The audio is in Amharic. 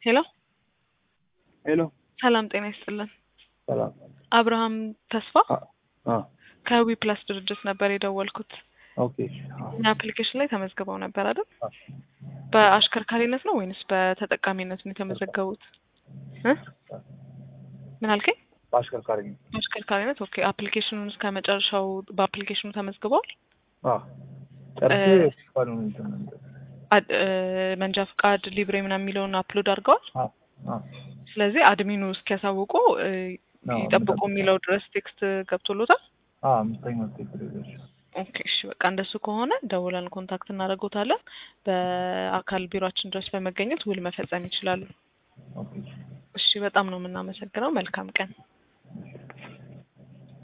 ሄሎ ሄሎ ሰላም ጤና ይስጥልን። ሰላም። አብርሃም ተስፋ አ ከዊ ፕላስ ድርጅት ነበር የደወልኩት። ኦኬ። እኛ አፕሊኬሽን ላይ ተመዝግበው ነበር አይደል? አ በአሽከርካሪነት ነው ወይንስ በተጠቃሚነት ነው የተመዘገቡት? እ ምን አልከኝ? በአሽከርካሪ ነው። በአሽከርካሪነት ኦኬ። አፕሊኬሽኑን እስከ መጨረሻው በአፕሊኬሽኑ ተመዝግበዋል? አ ጨርሼ እ ባሉን እንትን ነበር። አድ- እ መንጃ ፍቃድ ሊብሬ ምናምን የሚለውን አፕሎድ አድርገዋል። አ አ ስለዚህ አድሚኑ እስኪያሳውቁ እ አዎ፣ ይጠብቁ እንጠብቅ። የሚለው ድረስ ቴክስት ገብቶሎታል። አ አምስተኛው ስቴፕ ላይ ደርሼ ኦኬ እሺ፣ በቃ እንደሱ ከሆነ ደውለን ኮንታክት እናደርጎታለን። በአካል ቢሮአችን ድረስ በመገኘት ውል መፈጸም ይችላሉ። ኦኬ። እሺ፣ በጣም ነው የምናመሰግነው። መልካም ቀን።